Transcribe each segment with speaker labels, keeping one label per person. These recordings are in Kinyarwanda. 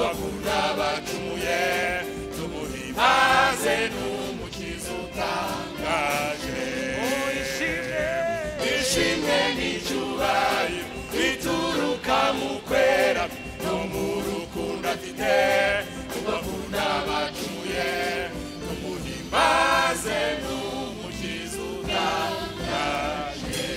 Speaker 1: abagunda bacumuye tumuhimbaze n'umukiza utangaje ishimwe n'icyubahiro bituruka mu kwera no mu rukundo afite ku bagunda bacumuye tumuhimbaze n'umukiza utangaje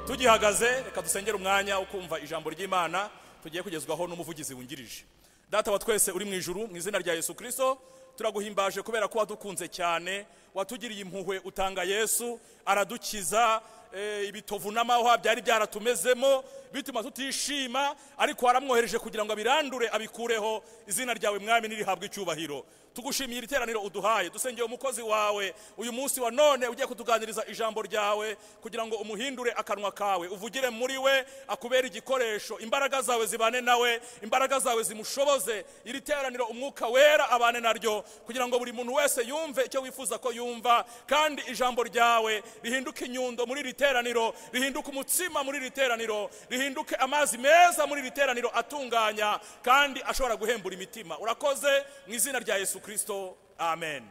Speaker 2: tugihagaze reka dusengere umwanya wo kumva ijambo ry'imana tugiye kugezwaho n'umuvugizi wungirije data wa twese uri mu ijuru mu izina rya yesu kirisito turaguhimbaje kubera ko wadukunze cyane watugiriye impuhwe utanga yesu aradukiza eh, ibitovu n'amahwa byari byaratumezemo bituma tutishima ariko waramwohereje kugira ngo abirandure abikureho izina ryawe mwami nirihabwe icyubahiro tugushimiye iri teraniro uduhaye dusengeye umukozi wawe uyu munsi wa none ugiye kutuganiriza ijambo ryawe kugira ngo umuhindure akanwa kawe uvugire muri we akubere igikoresho imbaraga zawe zibane nawe imbaraga zawe zimushoboze iri teraniro umwuka wera abane naryo kugira ngo buri muntu wese yumve icyo wifuza ko yumva kandi ijambo ryawe rihinduke inyundo muri iri teraniro rihinduke umutsima muri iri teraniro rihinduke amazi meza muri iri teraniro atunganya kandi ashobora guhembura imitima urakoze mu izina rya yesu kirisito amen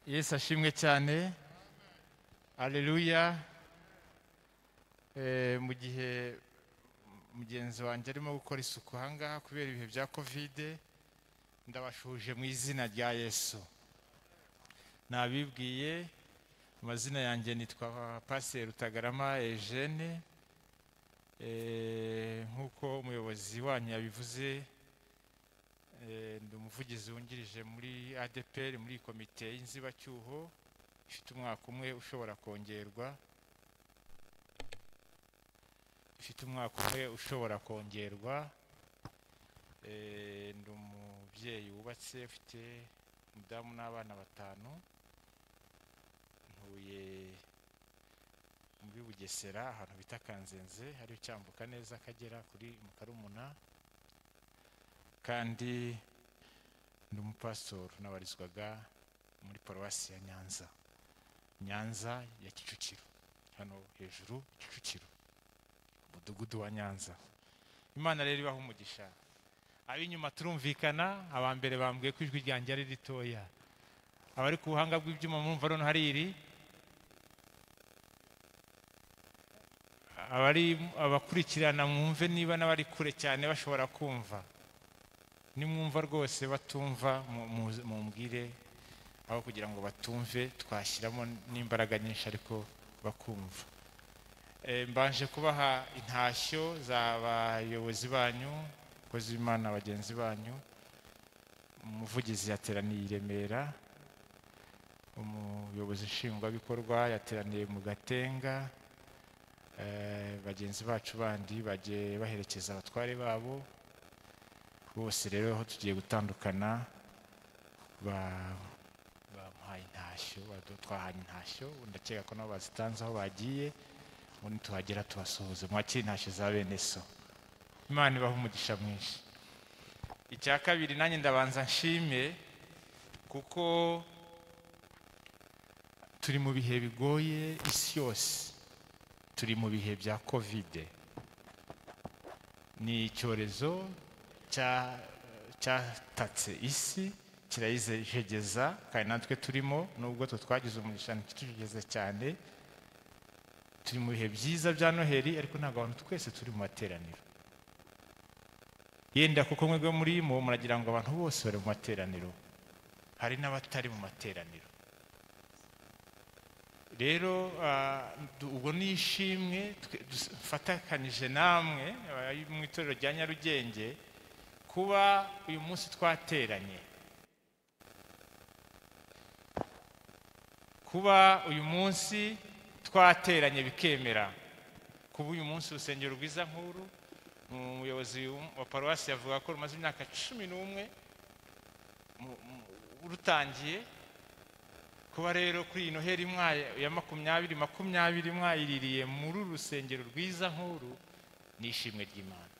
Speaker 3: yesu ashimwe cyane aleluya Eh, mu gihe mugenzi wanjye arimo gukora isuku ahangaha kubera ibihe bya kovide ndabashuhuje mu izina rya yesu nabibwiye amazina yanjye nitwa pasiteri rutagarama eugene Eh, nk'uko umuyobozi wanyu yabivuze eh, ndi umuvugizi wungirije muri adepr muri komite y'inzibacyuho ifite umwaka umwe ushobora kongerwa ifite umwaka umwe ushobora kongerwa Eh, ndi umubyeyi wubatse ufite umudamu n'abana batanu ntuye muri bugesera ahantu bita kanzenze hari ucyambuka neza akagera kuri mukarumuna kandi ndi umupasitoro nabarizwaga muri paruwasi ya nyanza nyanza ya kicukiro hano hejuru kicukiro umudugudu wa nyanza imana rero ibaha umugisha ab'inyuma turumvikana aba mbere bambwiye ko ijwi ryanjye ari ritoya abari ku buhanga bw'ibyuma murumva noneho hari iri abari abakurikirana mwumve niba n'abari kure cyane bashobora kumva nimwumva rwose batumva mu- mu- mumbwire aho kugira ngo batumve twashyiramo n'imbaraga nyinshi ariko bakumva Eh, mbanje kubaha intashyo z'abayobozi banyu abakozi b'imana bagenzi banyu umuvugizi yateraniye i remera umuyobozi nshingwabikorwa yateraniye mu gatenga Eh, bagenzi bacu bandi bagiye baherekeza abatware babo bose rero aho tugiye gutandukana ba- bamuhaye intashyo badu- twahanye intashyo ndakeka ko nabo bazitanze aho bagiye ubundi tuhagera tubasuhuze mwakire intashyo za bene so imana ibaha umugisha mwinshi icya kabiri nanjye ndabanza nshime kuko turi mu bihe bigoye isi yose turi mu bihe bya kovide ni icyorezo cya- cyatatse isi kirayijegeza kandi natwe turimo nubwo twe twagize umugisha ntikitujegeze cyane turi mu bihe byiza bya noheli ariko ntabwo abantu twese turi mu materaniro yenda kuko mwebwe murimo muragira ngo abantu bose bari mu materaniro hari n'abatari mu materaniro rero ah, du- ubwo ni ishimwe twe- dus- mfatakanyije namwe abari mu itorero rya nyarugenge kuba uyu munsi twateranye kuba uyu munsi twateranye bikemera kuba uyu munsi urusengero rwiza nkuru umuyobozi wa paruwasi yavuga ko rumaze imyaka cumi n'umwe mu- mu- rutangiye kuba rero kuri iyi noheri mwaye- ya makumyabiri makumyabiri mwayiririye muri uru rusengero rwiza nkuru ni ishimwe ry'imana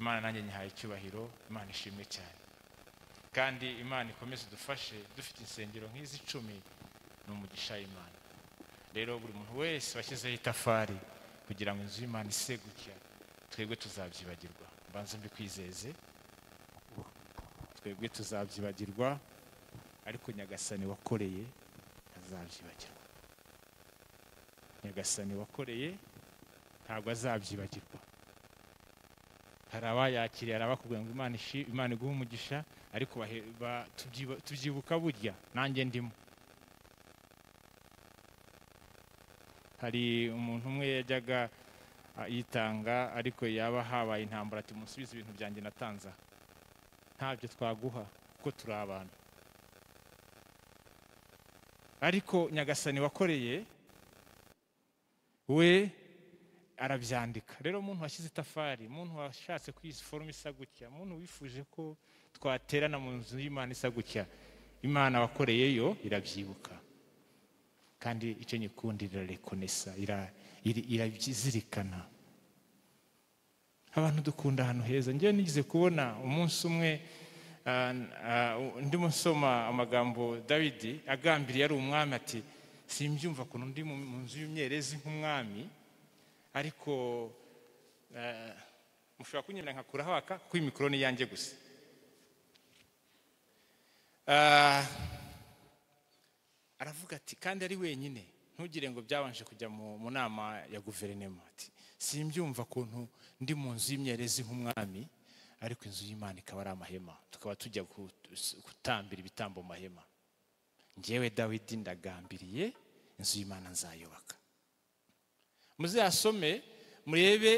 Speaker 3: imana nanjye nyihaye icyubahiro imana ishimwe cyane kandi imana ikomeze idufashe dufite insengero nk'izi icumi ni umugisha w'imana rero buri muntu wese washyizeho itafari kugira ngo inzu y'imana ise gutya twebwe tuzabyibagirwa mbanza mbikwizeze twebwe tuzabyibagirwa ariko nyagasani wakoreye azabyibagirwa nyagasani wakoreye ntabwo azabyibagirwa hari abayakiriye hari abakubwira ngo imana ishi imana iguhe umugisha ariko bahe- ba- tubyiba- tubyibuka burya nanjye ndimo hari umuntu umwe yajyaga ah, yitanga ariko yaba habaye intambara ati musubize ibintu byanjye natanze aha." ntabyo twaguha kuko turi abantu ariko nyagasani wakoreye we arabyandika rero umuntu washyize itafari umuntu washatse ko iyi forume isa gutya umuntu wifuje ko twaterana mu nzu y'imana isa gutya imana wakoreyeyo irabyibuka kandi icyo nyikundi irarekonesa ira- iri- irabizirikana abantu dukunda ahantu heza njyewe nigeze kubona umunsi umwe ah, ah, ndimo nsoma amagambo dawidi agambiriye ari umwami ati simbyumva ukuntu ndi mu mu nzu y'imyerezi nk'umwami ariko eh, mushobora kunyemerera nkakuraho aka kuko iyi mikoro ni iyanjye gusa Ah, aravuga ati kandi ari wenyine ntugire ngo byabanje kujya mu mu nama ya guverinoma ati simbyumva ukuntu ndi mu nzu y'imyerezi nk'umwami ariko inzu y'imana ikaba ari amahema tukaba tujya ku- gutambira ibitambo mu mahema njyewe dawidi ndagambiriye inzu y'imana nzayubaka muzasome murebe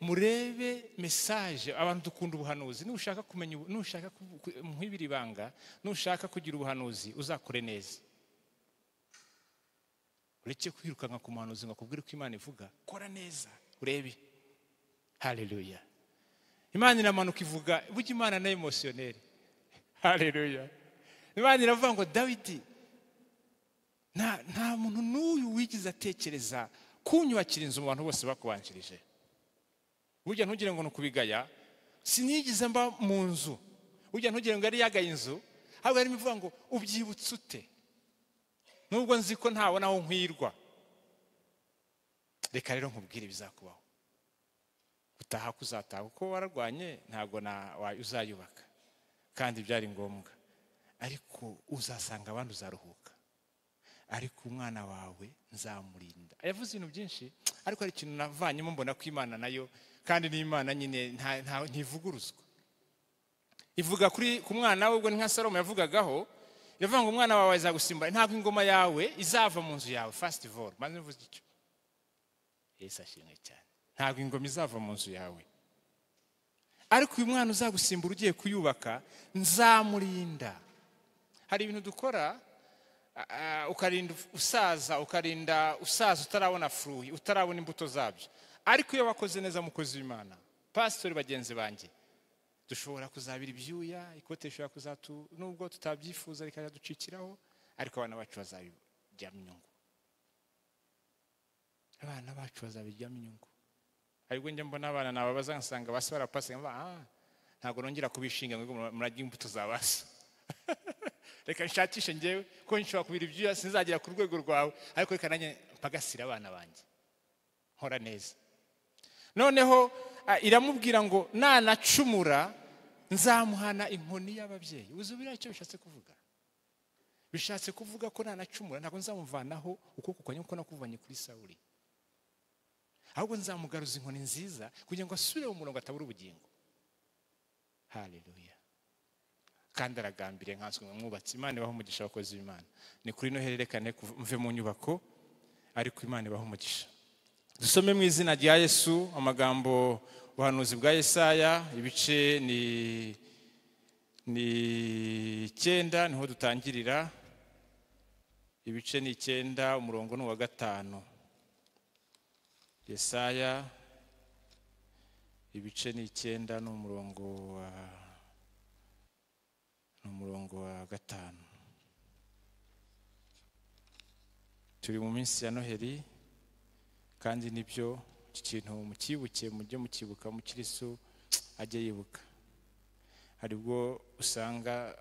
Speaker 3: murebe mesaje abantu dukunda ubuhanuzi nushaka kumenya ubu- nushaka ku- ku- nkwibira ibanga nushaka kugira ubuhanuzi uzakore neza ureke kwirukanka ku muhanuzi ngo akubwire uko imana ivuga kora neza urebe haleluya imana iramanuka ivuga burya imana na emosiyoneri haleluya imana iravuga ngo dawidi nta nta muntu n'uyu wigeze atekereza kunyubakira inzu mu bantu bose bakubanjirije burya ntugire ngo ni ukubigaya sinigeze mba mu nzu burya ntugire ngo yari yagaye inzu ahubwo yarimo ivuga ngo ubyibutse ute nubwo nzi ko ntabona aho nkwirwa reka rero nkubwire ibizakubaho utaha kuzataha kuko wararwanye ntabwo na- wa- uzayubaka kandi byari ngombwa ariko uzasanga abandi uzaruhuka ariko umwana wawe nzamurinda yavuze ibintu byinshi ariko hari ikintu navanyemo mbona ko imana nayo kandi n'imana nyine nta- nta- ntivuguruzwa ivuga kuri ku mwana we ubwo ni nka salomo yavugagaho iravuga ngo umwana wawe azagusimbura ntabwo ingoma yawe izava mu nzu yawe fasiti voru maze mvuze icyo yesu ashimwe cyane ntabwo ingoma izava mu nzu yawe ariko uyu mwana uzagusimbura ugiye kuyubaka nzamurinda hari ibintu dukora Ah, ukarinda usaza ukarinda usaza utarabona furuhi utarabona imbuto zabyo ariko iyo wakoze neza mukozi w'imana pasitori bagenzi banjye dushobora kuzabira ibyuya ikote rishobora kuzatu nubwo tutabyifuza rikajya ducikiraho ariko abana bacu bazabiryamo inyungu abana bacu bazabiryamo inyungu ariko njya mbona abana nababaza nkasanga basi barapasi nkaba ah ntabwo nongera kubishinga ngo murajye imbuto za basi reka nshakishe ngewe ko nshobora kubira ibyuya sinzagera ku rwego rwawe ariko reka nanjye mpagasira abana banjye nkora neza noneho ah, iramubwira ngo nanacumura nzamuhana inkoni y'ababyeyi uzubira icyo bishatse kuvuga bishatse kuvuga ko nanacumura ntabwo nzamuvanaho ukuboko kwanjye kuko nakuvanye kuri sawuri ahubwo nzamugaruza inkoni nziza kugira ngo asubire mu murongo atabura ubugingo haleluya kandi aragambiriye nkanswe ngo mwubatse imana ibaho umugisha abakozi b'imana ni kuri no hererekane kuva- mve mu nyubako ariko imana ibaho umugisha dusome mu izina rya yesu amagambo ubuhanuzi bwa yesaya ibice ni ni icyenda niho dutangirira ibice ni icyenda umurongo ni uwa gatanu yesaya ibice ni icyenda ni umurongo wa ni umurongo wa gatanu turi mu minsi ya noheli kandi nibyo iki kintu mucyibuke mujye mucyibuka mukirisu ajye yibuka hari ubwo usanga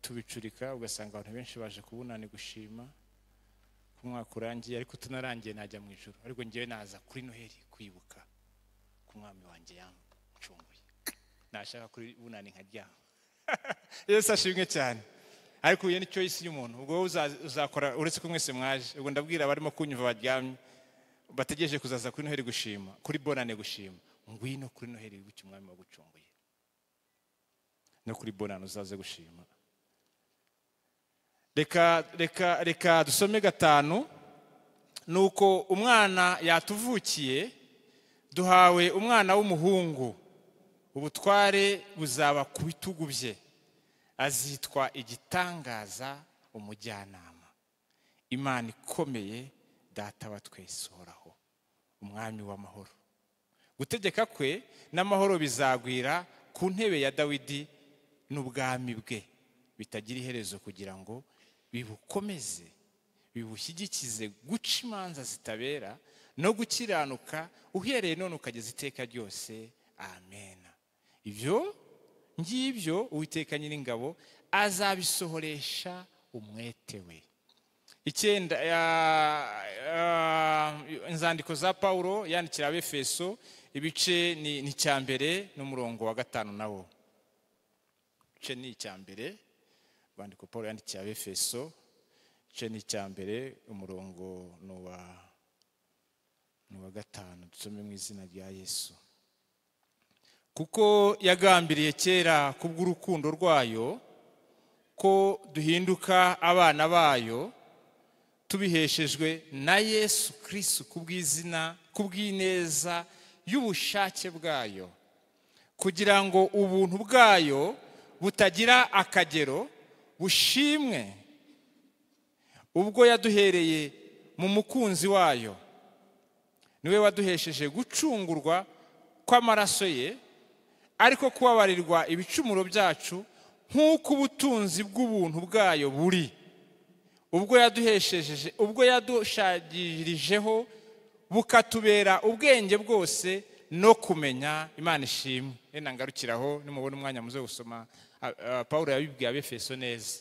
Speaker 3: tubicurika ugasanga abantu benshi baje kubunani gushima umwaka urangiye ariko tunarangiye najya mu ijoro ariko ngewe naza kuri noheli kwibuka ku mwami wanjye yamucunguye nashaka kuri bunani nkaryama yesu ashimwe cyane ariko uyu ni cyo isi y'umuntu ubwo wowe uza- uzakora uretse ko mwese mwaje ubwo ndabwira abarimo kunyumva baryamye bategereje kuzaza kuri noheli gushima kuri bonane gushima ngwino kuri noheli wibuke umwami wagucunguye no kuri bonane uzaze gushima reka reka reka dusome gatanu ni uko umwana yatuvukiye duhawe umwana w'umuhungu ubutware buzaba ku bitugu bye azitwa igitangaza umujyanama imana ikomeye data wa twese uhoraho umwami w'amahoro gutegeka kwe n'amahoro bizagwira ku ntebe ya dawidi n'ubwami bwe bitagira iherezo kugira ngo bibukomeze bibushyigikize guca imanza zitabera no gukiranuka uhereye none ukageza iteka ryose amena ibyo ngibyo uwiteka nyir'ingabo azabisohoresha umwete we icyenda ya- ya- inzandiko za pawulo yandikira abefeso ibice ni ni icya mbere n'umurongo wa gatanu nawo igice ni icya mbere urwandiko pawulo yandikiye abefeso igice ni icya mbere umurongo ni uwa ni uwa gatanu dusome mu izina rya yesu kuko yagambiriye kera kubw'urukundo rwayo ko duhinduka abana bayo tubiheshejwe na yesu kirisitu ku bw'izina ku bw'ineza y'ubushake bwayo kugira ngo ubuntu bwayo butagira akagero bushimwe ubwo yaduhereye mu mukunzi wayo niwe waduhesheje gucungurwa kw'amaraso ye ariko kubabarirwa ibicumuro byacu nk'uko ubutunzi bw'ubuntu bwayo buri ubwo yaduhesheje ubwo yadushagirijeho bukatubera ubwenge bwose no kumenya imana ishimwe rena ngarukiraho nimubona umwanya muze gusoma ah, ah, paul yabibwiye abefeso neza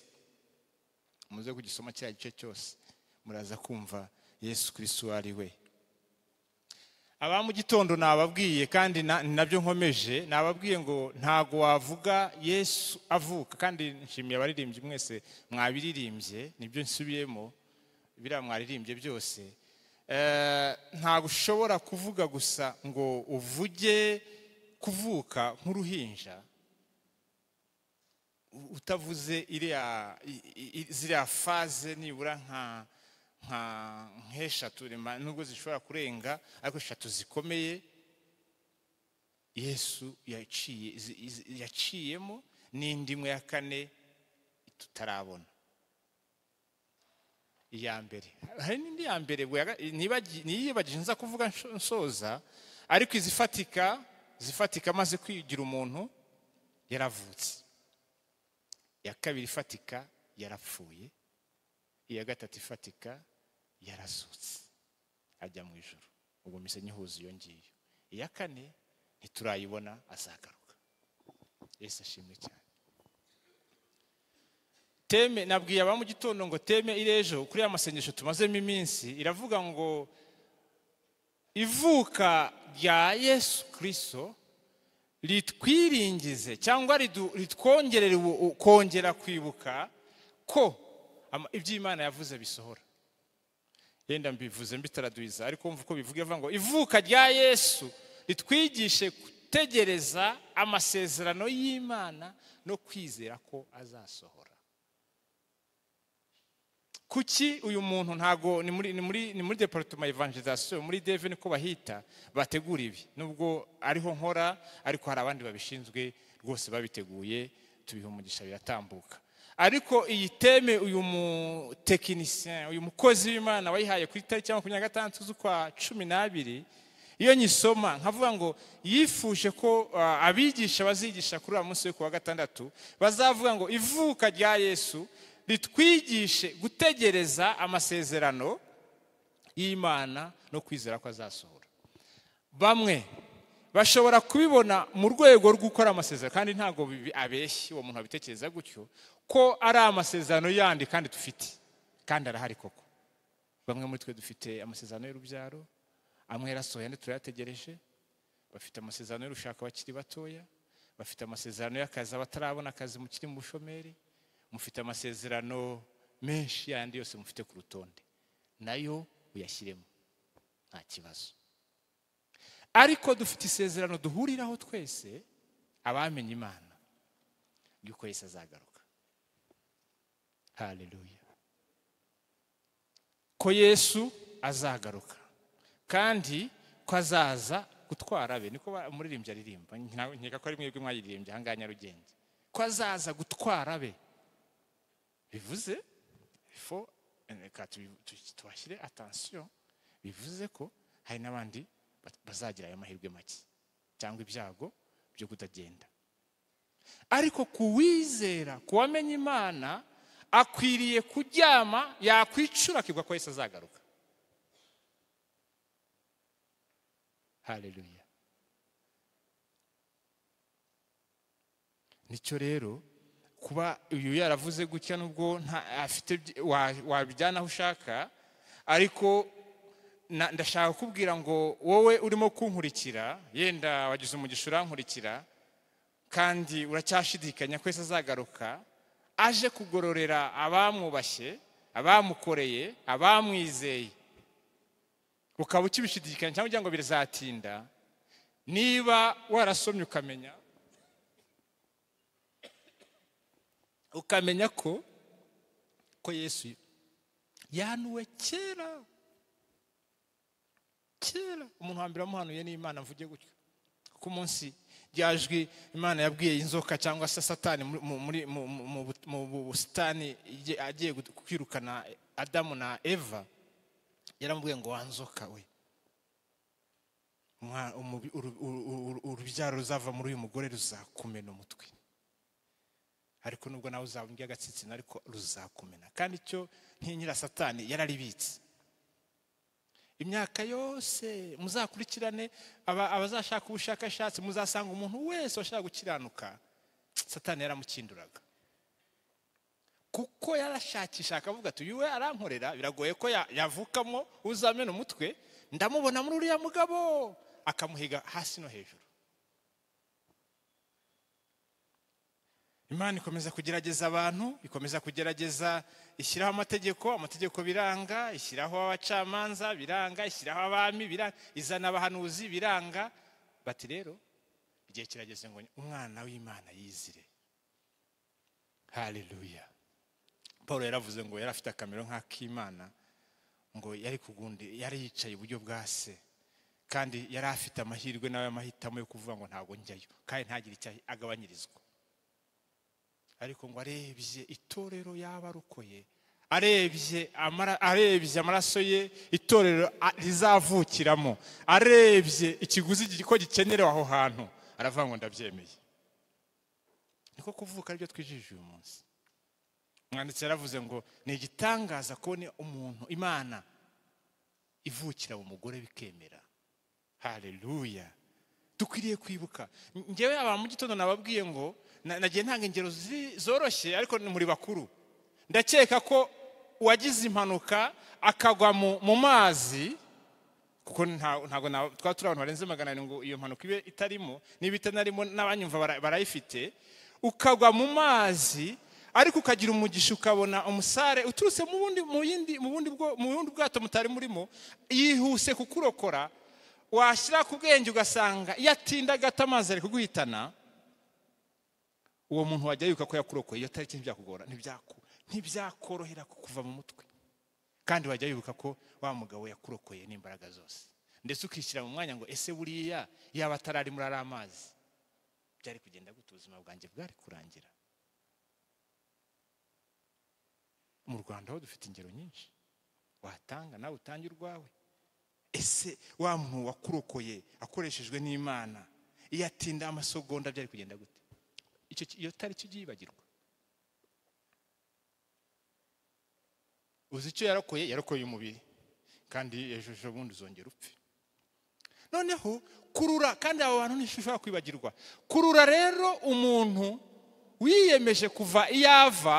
Speaker 3: muze kugisoma kiriya gice cyose muraza kumva yesu kirisitu uwo ari we aba mu gitondo nababwiye kandi na- ni nabyo nkomeje nababwiye ngo ntago wavuga yesu avuka kandi nshimiye abaririmbyi mwese mwabiririmbye nibyo nsubiyemo biriya mwaririmbye byose Eh, ntago ushobora kuvuga gusa ngo uvuge kuvuka nk'uruhinja u- utavuze iriya i- i- i- ziriya faze nibura nka nka nk'eshatu rema- nubwo zishobora kurenga ariko eshatu zikomeye yesu yaciye zi- izi- yaciyemo n'indi imwe ya kane tutarabona iya mbere hari n'indi ya mbere bwe yaga- nibagi- niyibagije nza kuvuga nsho- nsoza ariko izifatika zifatika amaze kwigira umuntu yaravutse iya kabiri ifatika yarapfuye iya gatatu ifatika yarazutse ajya mu ijoro ubwo mise nyihuza iyo ngiyo iya kane ntiturayibona azagaruka yesu ashimwe cyane teme nabwiye aba mu gitondo ngo teme irejo kuri ya masengesho tumazemo iminsi iravuga ngo ivuka rya yesu kirisito ritwiringize cyangwa ridu- ritwongerere ubu- u- kongera kwibuka ko ama- ibyo imana yavuze bisohora yenda mbivuze mbitaraduhiza ariko wumva uko bivuga ivuga ngo ivuka rya yesu ritwigishe gutegereza amasezerano y'imana no kwizera ko azasohora kuki uyu muntu ntago ni muri ni muri ni muri departement evangelisation muri deve niko bahita bategura ibi nubwo ariho nkora ariko hari abandi babishinzwe rwose babiteguye tubiha umugisha biratambuka ariko iyi teme uyu mutekinisien uyu mukozi w'imana wayihaye ku itariki ya makumyabiri na gatandatu z'ukwa cumi n'abiri iyo nyisoma nkavuga ngo yifuje ko ah, abigisha bazigisha kuri uwo munsi wo ku wa gatandatu bazavuga ngo ivuka rya yesu ritwigishe gutegereza amasezerano y'imana no kwizera ko azasohora bamwe bashobora kubibona mu rwego rwo gukora amasezerano kandi ntabwo bibi- abeshya uwo muntu abitekereza gutyo ko ari amasezerano yandi kandi dufite kandi arahari koko bamwe muri twe dufite amasezerano y'urubyaro amwe yarasohoye andi turayategereje bafite amasezerano y'urushaka abakiri batoya bafite amasezerano y'akazi abatarabona akazi mukiri mu bushomeri mufite amasezerano menshi yandi yose mufite ku rutonde nayo uyashyiremo nta kibazo ariko dufite isezerano duhuriraho twese abamenye imana yuko yese azagaruka haleluya ko yesu azagaruka kandi ko azaza gutwara be niko ba- umuririmbyi aririmba nka- nkeka ko ari mwebwe mwayiririmbye ahangaha nyarugenge ko azaza gutwara be bivuze fo reka tubi- tu- tuhashyire atansiyo bivuze ko hari n'abandi ba- bazagira ayo mahirwe make cyangwa ibyago byo kutagenda ariko ku wizera ku wamenye imana akwiriye kuryama yakwicura akigwa ko Yesu azagaruka haleluya nicyo rero kuba uyu yaravuze gutya nubwo nta afite byi- wa- wabijyana aho ushaka ariko na- ndashaka kukubwira ngo wowe urimo kunkurikira yenda wagize umugisha urankurikira kandi uracyashidikanya ko Yesu azagaruka aje kugororera abamwubashye abamukoreye abamwizeye ukaba ukibishidikanya cyangwa ugira ngo birazatinda niba warasomye ukamenya ukamenya ko ko yesu yanuwe kera kera umuntu wa mbere wamuhanuye n'imana mvuge gutyo ku munsi ryajwi imana yabwiye inzoka cyangwa se satani mu- mu- muri- mu- mu- mu bu- mu busitani igiye- agiye gu- kwirukana adamu na eva yaramubwiye ngo wanzoka we Umwa- umubi- uru- uru- uru- urubyaro ruzava muri uyu mugore ruzakumena umutwe ariko nubwo nawe uzaba undi agatsitsina ariko ruzakumena kandi icyo ntinyira satani yararibitse imyaka yose muzakurikirane aba- abazashaka ubushakashatsi muzasanga umuntu wese washaka gukiranuka satani yaramukinduraga kuko yarashakisha akavuga ati uyu we arankorera biragoye ko ya- yavukamo uzamena umutwe ndamubona muri uriya mugabo akamuhiga hasi no hejuru imana ikomeza kugerageza abantu ikomeza kugerageza ishyiraho amategeko amategeko biranga ishyiraho abacamanza biranga ishyiraho abami biranga izana abahanuzi biranga bati rero igihe kirageze ngo umwana w'imana yizire haleluya paul yaravuze ngo yari afite akamero nk'ak'imana ngo yari kugundi yari yicaye iburyo bwa se kandi yari afite amahirwe nawe amahitamo yo kuvuga ngo ntabwo njyayo kandi ntagire icyo agabanyirizwa ariko ngo arebye itorero y'abarokoye arebye amara- arebye amaraso ye itorero a- rizavukiramo arebye ikiguzi gi- ko gikenerewe aho hantu aravuga ngo ndabyemeye niko kuvuka aribyo twijijije uyu munsi umwanditsi yaravuze ngo ni igitangaza kubona umuntu imana ivukira mu mugore bikemera haleluya dukwiriye kwibuka ngewe aba mu gitondo nababwiye ngo na- nagiye ntanga ingero zi- zoroshye ariko ni muri bakuru ndakeka ko uwagize impanuka akagwa mu- mu mazi kuko nta- ntabwo na- twaba turi abantu barenze magana arindwi ngo iyo mpanuka ibe itarimo niba itanarimo n'abanyumva bara- barayifite ukagwa mu mazi ariko ukagira umugisha ukabona umusare uturutse mu bundi mu yindi- mu bundi bwo- mu bundi bwato mutari murimo yihuse kukurokora washyira ku bwenge ugasanga iyo atinda gato amazi ari kuguhitana uwo muntu wajya yibuka ko yakurokoye iyo tariki ntibyakugora ntibyaku- ntibyakorohera kukuva mu mutwe kandi wajya wibuka ko wa mugabo yakurokoye n'imbaraga zose ndetse ukishyira mu mwanya ngo ese buriya yaba atarari muri ari amazi byari kugenda gute ubuzima bwanjye bwari kurangira mu rwanda ho dufite ingero nyinshi watanga nawe utange urwawe ese wa muntu wakurokoye akoreshejwe n'imana iyo atinda amasogonda byari kugenda gute Icyo ki- iyo tariki ugiye yibagirwa uzi icyo yarokoye yarokoye umubiri kandi ejo bundi uzongera upfe noneho kurura kandi abo bantu ntishobora kwibagirwa kurura rero umuntu wiyemeje kuva iyo ava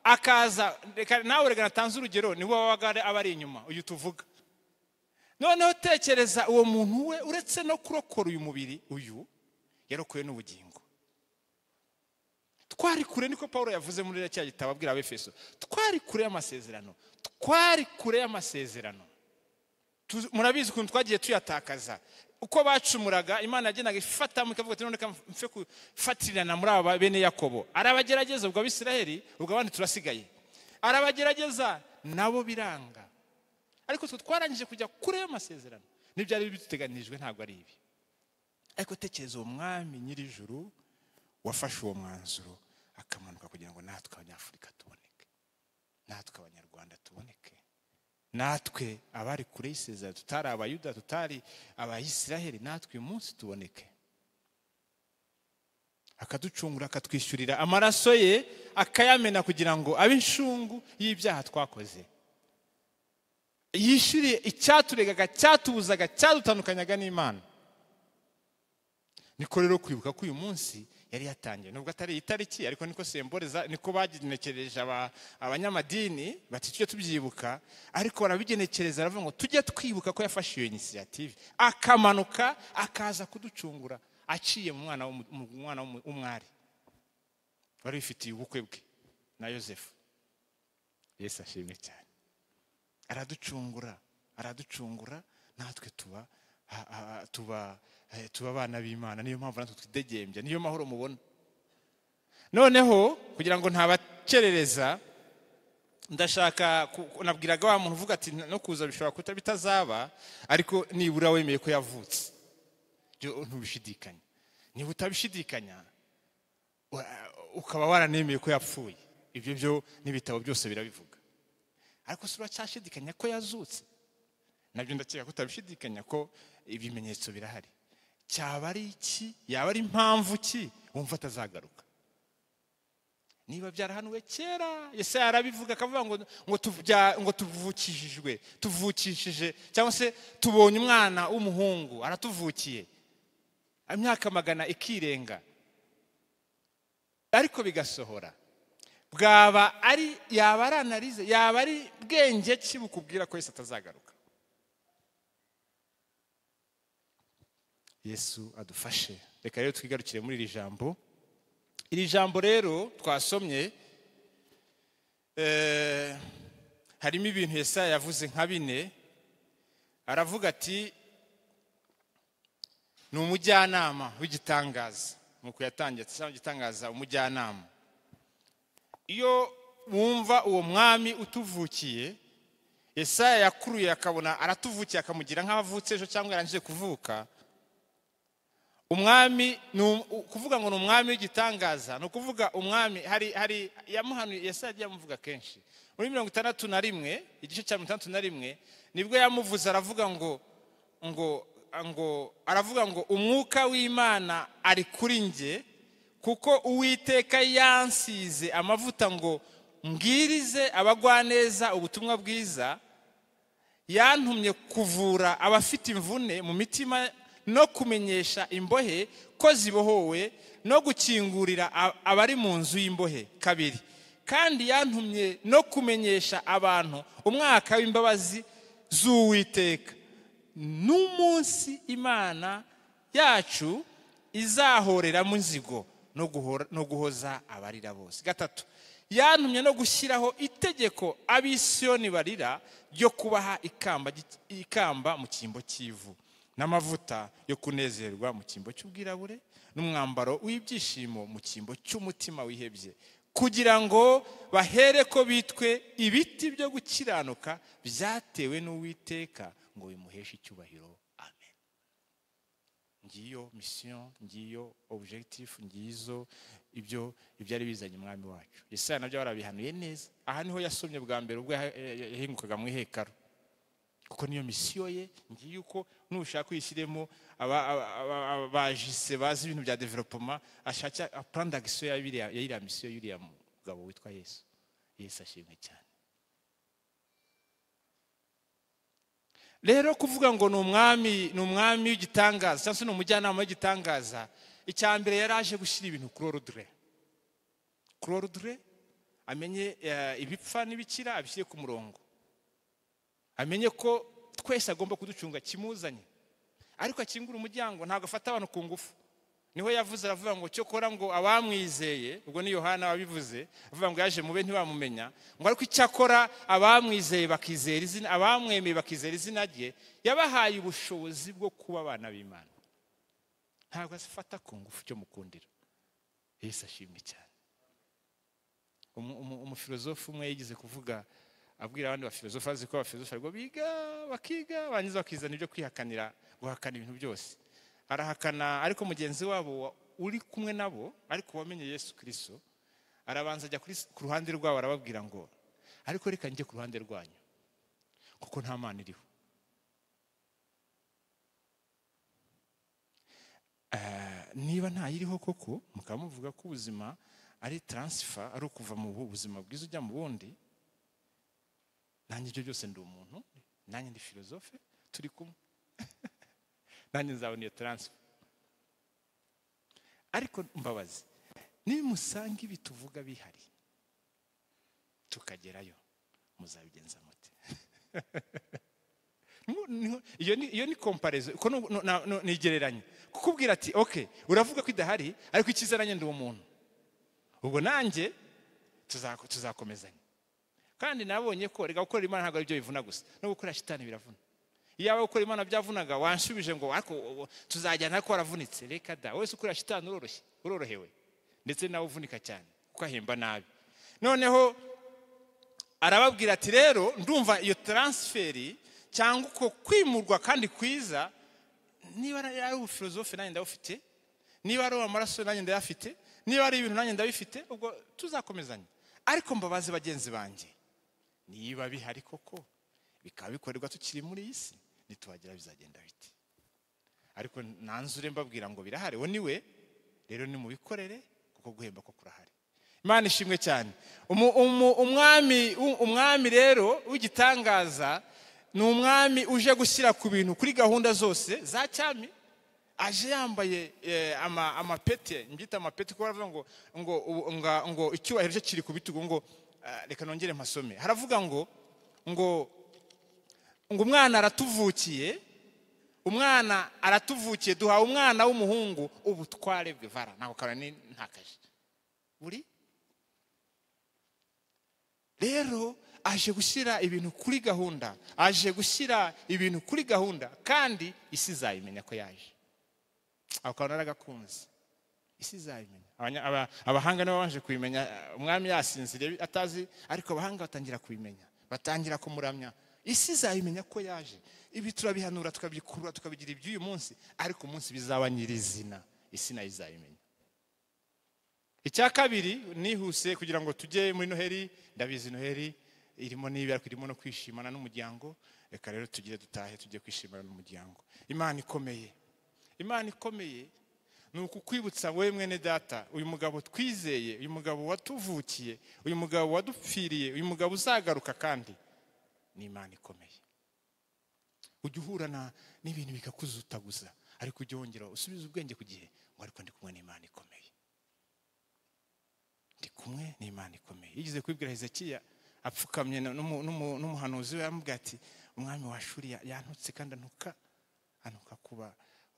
Speaker 3: akaza reka nawe reka natanze urugero ni wowe wabaga aba ari inyuma uyu tuvuga noneho tekereza uwo muntu we uretse no kurokora uyu mubiri uyu yarokoye n'ubugingo twari kure niko paul yavuze muri cya gitabo abwira abefeso twari kure y'amasezerano twari kure y'amasezerano Tu- murabizi ukuntu twagiye tuyatakaza uko bacumuraga imana yagendaga ifatamo ikavuga ati none reka mfe gufatirana muri aba bene yakobo arabagerageza ubwo abisiraheli ubwo abandi turasigaye arabagerageza nabo biranga ariko twe twarangije kujya kure y'amasezerano n'ibyari bituteganijwe ntabwo ari ibi ariko tekereza uwo mwami nyir'ijuru wafashe uwo mwanzuro akamanuka kugira ngo natwe abanyafurika tuboneke natwe abanyarwanda tuboneke natwe abari kure y'isezerano tutari abayuda tutari abayisiraheli natwe uyu munsi tuboneke akaducungura akatwishyurira amaraso ye akayamena kugira ngo abe inshungu y'ibyaha twakoze yishyuriye icyaturegaga cyatubuzaga cyadutandukanyaga n'imana niko rero kwibuka ko uyu munsi yari yatangiye nubwo atari iyi tariki ariko niko semboreza niko bagenekereje aba- abanyamadini bati tujye tubyibuka ariko barabigenekereza baravuga ngo tujye twibuka ko yafashe iyo inisiyative akamanuka akaza kuducungura aciye mu mwana w'umu- mu mwana w'umu- w'umwari wari wifitiye ubukwe bwe na yosefu yesu ashimwe cyane araducungura araducungura natwe tuba ha- ha- tuba eh, tuba abana b'imana niyo mpamvu natwe twidegembya niyo mahoro mubona noneho kugira ngo ntabakerereza ndashaka ku- ku- nabwiraga wa muntu uvuga ati no kuza bishobora kuta bitazaba ariko nibura wemeye ko yavutse byo ntubishidikanya niba utabishidikanya wa- ukaba waranemeye ko yapfuye ibyo byo n'ibitabo byose birabivuga ariko si uracyashidikanya ko yazutse nabyo ndakeka ko utabishidikanya ko ibimenyetso birahari cyaba ari iki yaba ari impamvu ki wumva atazagaruka niba byarahanuwe kera ese yarabivuga akavuga ngo ngo tubya- ngo tuvukishijwe tuvukishije cyangwa se tubonye umwana w'umuhungu aratuvukiye imyaka magana ikirenga ariko bigasohora bwaba ari yaba ari analize yaba ari bwenge ki bukubwira ko yesu atazagaruka yesu adufashe reka rero twigarukire muri iri jambo iri jambo rero twasomye eh, harimo ibintu yesaya yavuze nka bine aravuga ati ni umujyanama w'igitangaza nuko yatangiye ati cyangwa igitangaza umujyanama iyo wumva uwo mwami utuvukiye yesaya yakuruye akabona aratuvukiye akamugira nk'aho avutse ejo cyangwa yarangije kuvuka umwami ni um- u- kuvuga ngo ni umwami w'igitangaza ni ukuvuga umwami hari hari yamuhanuye yesaya yagiye amuvuga kenshi muri mirongo itandatu na rimwe igice cya mirongo itandatu na rimwe nibwo yamuvuze aravuga ngo ngo ngo aravuga ngo umwuka w'imana ari kuri njye kuko uwiteka yansize amavuta ngo mbwirize abagwaneza ubutumwa bwiza yantumye kuvura abafite imvune mu mitima no kumenyesha imbohe ko zibohowe no gukingurira a- abari mu nzu y'imbohe kabiri kandi yantumye no kumenyesha abantu umwaka w'imbabazi z'uwiteka n'umunsi imana yacu izahoreramo inzigo no guhora- no guhoza abarira bose gatatu yantumye no gushyiraho itegeko abisiyoni barira ryo kubaha ikamba gy- ikamba mu cyimbo cy'ivu n'amavuta yo kunezerwa mu cyimbo cy'ubwirabure n'umwambaro w'ibyishimo mu cyimbo cy'umutima wihebye kugira ngo bahere ko bitwe ibiti byo gukiranuka byatewe n'uwiteka ngo bimuheshe icyubahiro amen ngiyo misiyo ngiyo objectif ngizo ibyo ibyari bizanye umwami wacu yesaya nabyo warabihanuye neza aha niho yasomye bwa mbere ubwo yaha- eh, yahingukaga mu ihekaro kuko niyo misiyo ye ngiyo uko nushaka uyishyiremo aba- aba- aba- aba- abajise bazi ibintu bya developema ashaka plan d'action ya biriya- ya iriya misiyo y'uriya mugabo witwa yesu yesu ashimwe cyane rero kuvuga ngo ni umwami ni umwami w'igitangaza cyangwa se ni umujyanama w'igitangaza icya mbere yari aje gushyira ibintu kuri orudure kuri orudure amenye eh, ibipfa n'ibikira abishyire ku murongo amenye ko twese agomba kuducunga kimuzanye ariko akingura umuryango ntabwo afata abantu ku ngufu niho yavuze aravuga ngo cyokora ngo abamwizeye ubwo ni yohana wabivuze avuga ngo yaje mube ntibamumenya ngo ariko icyakora abamwizeye bakizera izina abamwemeye bakizera izina rye yabahaye ubushobozi bwo kuba abana b'imana ntabwo azifata ku ngufu icyo mukundira yesu ashimwe cyane Umu- umu- umufilozofu umwe yigeze kuvuga abwira abandi bafilozofu azi ko abafilozofu ariko biga bakiga barangiza bakizana ibyo kwihakanira guhakana ibintu byose arahakana ariko mugenzi wabo wa- uri kumwe nabo ariko wamenye yesu kirisito arabanza ajya kuri- ku ruhande rwabo arababwira ngo ariko reka njye ku ruhande rwanyu kuko nta mana iriho niba ntayiriho koko mukaba muvuga ko ubuzima ari taransifa ari ukuva mu bu- buzima bwiza ujya mu bundi nanjye ibyo byose ndi umuntu nanjye ndi filozofe turi kumwe nanjye nzabona iyo taransifa ariko mbabazi nimusanga ibi tuvuga bihari tukagerayo muzabigenza mute Mu- niho- iyo ni iyo ni komparezo ko nu- nu- na- nu- ni igereranya kukubwira ati oke uravuga ko idahari ariko icyiza nanjye ndi umuntu ubwo nanjye tuza- tuzakomezanya kandi nabonye ko reka gukorera imana ntabwo ari byo bivuna gusa no gukorera shitani biravuna iyaba gukora imana byavunaga wanshubije ngo ariko ubu tuzajyana ariko waravunitse reka da wese ukorera shitani uroroshye urorohewe ndetse nawe uvunika cyane kuko ahemba nabi noneho arababwira ati rero ndumva iyo taransiferi cyangwa uko kwimurwa kandi kwiza niba ari ari ubufilozofe nanjye ndabufite niba ari amaraso nanjye ndayafite niba ari ibintu nanjye ndabifite ubwo tuzakomezanya ariko mbabaze bagenzi banjye niba bihari koko bikaba bikorerwa tukiri muri iyi si ntituhagira bizagenda bite ariko nanzure mbabwira ngo birahari uwo niwe rero nimubikorere kuko guhemba ko kurahari imana ishimwe cyane Umu- umu- umwami u- umwami rero w'igitangaza ni umwami uje gushyira ku bintu kuri gahunda zose za cyami aje yambaye eh, ama- amapete mbyita amapete kuko baravuga ngo ngo ubu- nga- ngo icyubahiro cye kiri ku bitugu ngo ah, reka nongere mpasome haravuga ngo ngo ngo umwana aratuvukiye umwana aratuvukiye duhawe umwana w'umuhungu ubutware bwe vara ntabwo karani ntakaje buri rero aje gushyira ibintu kuri gahunda aje gushyira ibintu kuri gahunda kandi isi izabimenya ko yaje ako kantu naragakunze isi izabimenya Abanya- aba- abahanga nibo baje kubimenya eh, umwami yasinziriye atazi ariko abahanga batangira kubimenya batangira kumuramya isi izabimenya ko yaje ibi turabihanura tukabyikurura tukabigira iby'uyu munsi ariko umunsi bizaba nyirizina isi nayo izabimenya icya kabiri nihuse kugira ngo tujye muri noheri ndabizi noheri irimo n'ibi ariko irimo no kwishimana n'umuryango reka rero tugire dutahe tujye kwishimana n'umuryango imana ikomeye imana ikomeye ni ukukwibutsa wowe mwene data uyu mugabo twizeye uyu mugabo watuvukiye uyu mugabo wadupfiriye uyu mugabo uzagaruka kandi ni imana ikomeye ujya uhurana n'ibintu bikakuzutaguza ariko ujya wongera usubize ubwenge ku gihe ngo ariko ndi kumwe n'imana ikomeye ndi kumwe n'imana ikomeye yigeze kubibwira hezekiya apfukamye na- n'umu- n'umu- n'umuhanuzi we aramubwira ati umwami wa shuri ya- yantutse kandi antuka antuka kuba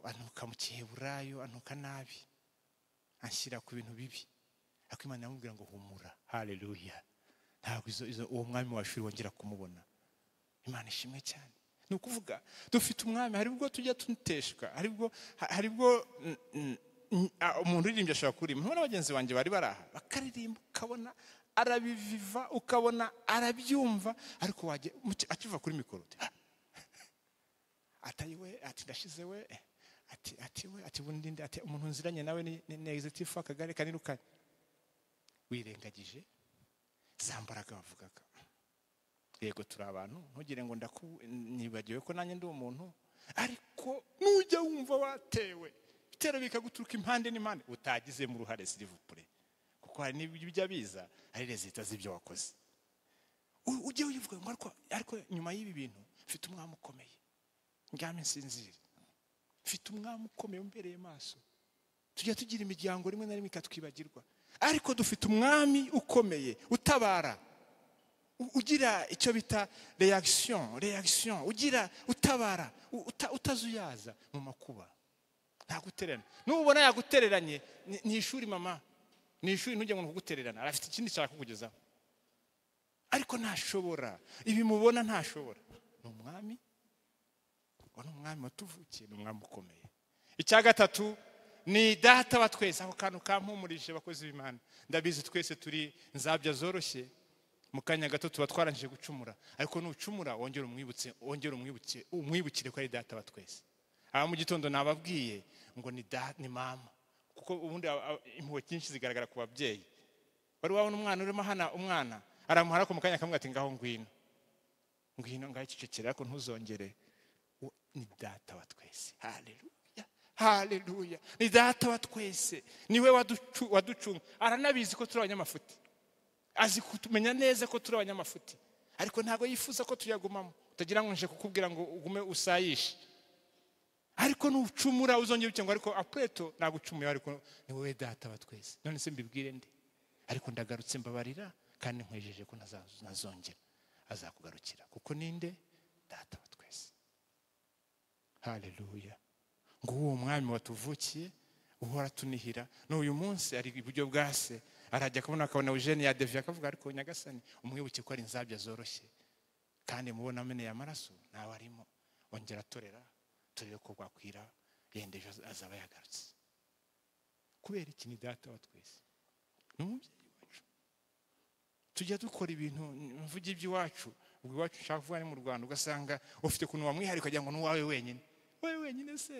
Speaker 3: antuka mu giheburayo antuka nabi anshyira ku bintu bibi ariko imana iramubwira ngo humura haleluya ntabwo izo- izo- uwo mwami wa shuri wongera kumubona imana ishimwe cyane ni ukuvuga dufite umwami hari ubwo tujya tuteshwa hari ubwo ha- hari ubwo mm, mm, mm, ah, umuntu uririmbye ashobora kuririmba ntuba bagenzi banjye bari baraha bakaririmba ukabona arabiviva ukabona arabyumva ariko wajya muki- akiva kuri mikoro uti, "Ah, atari we ati ndashize we ati ati we ati bundi ndi ati umuntu nziranye nawe ni ni- ni executive akagari kanirukanye wirengagije za mbaraga bavugaga yego turi abantu ntugire ngo ndaku nibagiwe ko nanjye ndi umuntu ariko nujya wumva watewe ibitero bikaguturuka impande n'impande utagizemo uruhare sirivupure kuko hari n'ibijya biza hari rezita z'ibyo wakoze U- ujye wivuga ngo ariko ariko nyuma y'ibi bintu mfite umwami ukomeye ndyame nsinzire mfite umwami ukomeye umbereye maso tujya tugira imiryango rimwe na rimwe ikatwibagirwa ariko dufite umwami ukomeye utabara u- ugira icyo bita reaction reaction ugira utabara u- uta- utazuyaza mu makuba ntagutererana nubona yagutereranye ni- ni ishuri mama ni ishuri ntujye ngo kugutererana arafite ikindi ashaka kukugezaho ariko ntashobora ibi mubona ntashobora ni umwami uwo ni umwami watuvukiye ni umwami ukomeye icya gatatu ni data wa twese ako kantu kampumurije bakozi b'imana ndabizi twese turi nzabya zoroshye mu kanya gato tuba twarangije gucumura ariko nucumura wongere umwibutse wongere umwibuke umwibukire ko ari data wa twese aha mu gitondo nababwiye ngo ni da ni mama kuko ubundi aba- aba- impuhwe nyinshi zigaragara ku babyeyi wari wabona umwana urimo hana umwana aramuha ariko mu kanya kamwe ati ngaho ngwino ngwino ngaho icecekere ariko ntuzongere uwo ni data wa twese haleluya haleluya ni data wa twese niwe waducu- waducunga aranabizi ko turi abanyamafuti azi kutumenya neza ko turi abanyamafuti ariko ntabwo yifuza ko tuyagumamo utagira ngo nje kukubwira ngo ugume usayishe ariko nucumura uzongera uke ngo ariko apureto ntabwo ucumuye ariko ni wowe data wa twese none se mbibwire ndi ariko ndagarutse mbabarira kandi nkwejeje ko ntazazo- ntazongera azakugarukira kuko ninde data wa twese haleluya ngo uwo mwami watuvukiye uhora tunihira n'uyu munsi ari iburyo bwa se arajya akabona akabona eugene yadeviye akavuga ariko nyagasani umwibuke ko ari inzabya zoroshye kandi mubona ameneye amaraso ntawe arimo ongera atorera turebe ko bwakwira yenda ejo azaba yagarutse kubera iki ni data wa twese ni umubyeyi wacu tujya dukora ibintu mvuga iby'iwacu ubwo iwacu ushaka kuvuga ni mu rwanda ugasanga ufite ukuntu wamwihariye ukagira ngo ni uwawe wenyine wowe wenyine se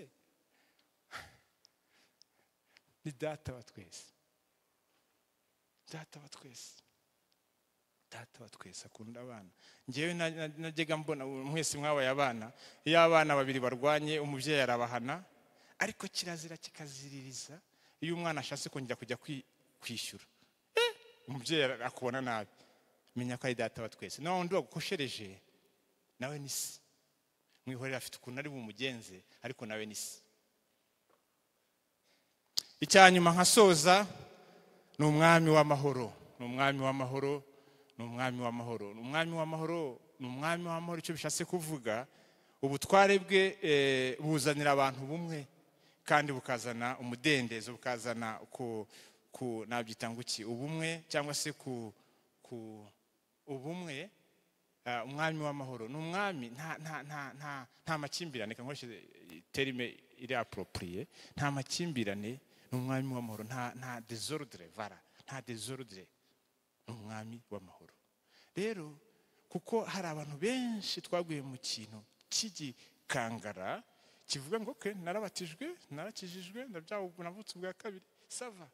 Speaker 3: ni data wa twese data wa twese data wa twese akunda abana ngewe na- na- najyaga mbona ubu mwese mwabaye abana iyo abana babiri barwanye umubyeyi arabahana ariko kirazira kikaziririza iyo umwana ashatse kongera kujya kwi- kwishyura umubyeyi ara- akubona nabi menya ko ari data wa twese nawe undi wagukoshereje nawe ni se mwihorera afite ukuntu ari bumugenze ariko nawe ni se icya nyuma nkasoza ni umwami w'amahoro ni umwami w'amahoro ni umwami w'amahoro ni umwami w'amahoro ni umwami w'amahoro icyo bishatse kuvuga ubutware bwe eh, buzanira abantu bumwe kandi bukazana umudendezo bukazana ku ku nabyita ngo iki ubumwe cyangwa se ku ku ubumwe ah, umwami w'amahoro ni umwami nta nta nta nta nta makimbirane reka nkoreshe terime iri aporopuriye nta makimbirane ni umwami w'amahoro nta nta desordre vara nta desordre ni umwami w'amahoro rero kuko hari abantu benshi twaguye mu kintu cy'igikangara kivuga ngo ke narabatijwe narakijijwe ndabyawe ubu navutse ubwa kabiri sava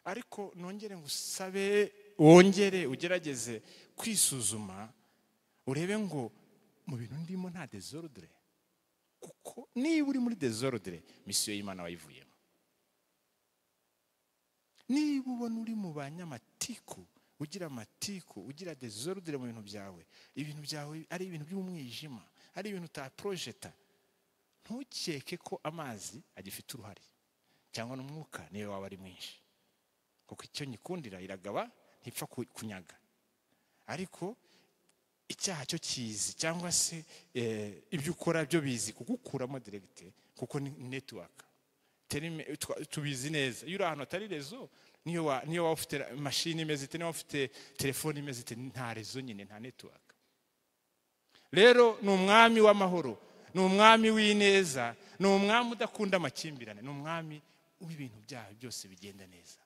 Speaker 3: ariko nongere ngo usabe wongere ugerageze kwisuzuma urebe ngo mu bintu ndimo nta desordre kuko niba uri muri desordre misiyo y'imana wayivuyemo niba ubona uri mu banyamatiku ugira amatiku ugira desordre mu bintu byawe ibintu byawe ari ibintu by'umwijima ari ibintu utaprojeta ntukeke ko amazi agifite uruhare cyangwa n'umwuka niyo waba ari mwinshi kuko icyo nyikundira iragaba ntipfa ku- kunyaga ariko icyaha cyo kizi cyangwa se eh, ibyo ukora byo bizi kugukuramo diregite kuko ni netiwaka tubizi neza iyo uri ahantu hatari rezo niyo wa- niyo waba ufite mashini imeze ite niyo waba ufite telefone imeze ite nta rezo nyine nta netiwaka rero ni umwami w'amahoro ni umwami w'ineza ni umwami udakunda amakimbirane ni umwami w'ibintu byaha byose bigenda neza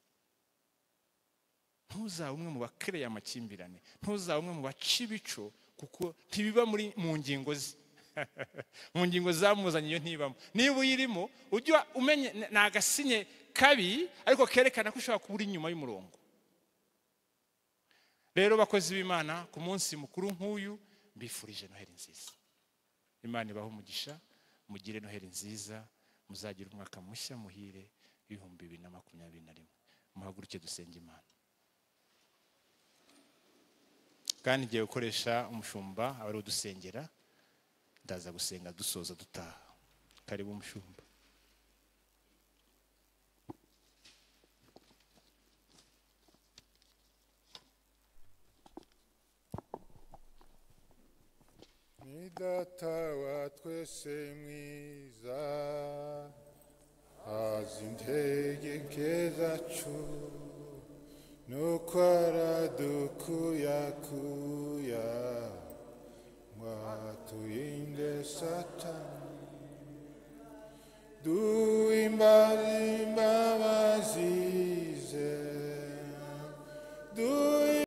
Speaker 3: ntuzabe umwe mu bakereye amakimbirane ntuzabe umwe mu baca ibico kuko ntibiba muri mu ngingo ze mu ngingo zamuzanye iyo ntibamo niba uyirimo ujya umenye ni agasinye kabi ariko kerekana ko ushobora kuba uri inyuma y'umurongo rero bakozi b'imana ku munsi mukuru nk'uyu mbifurije noheri nziza imana ibahe umugisha mugire noheri nziza muzagire umwaka mushya muhire w'ibihumbi bibiri na makumyabiri na rimwe muhaguruke dusenge imana kandi igihe ukoresha umushumba aba ari udusengera ndaza gusenga dusoza dutaha karibu umushumba
Speaker 4: twese mwiza azi intege zacu nuko aradukuyakuya ngo atuyinde satani duhimbariye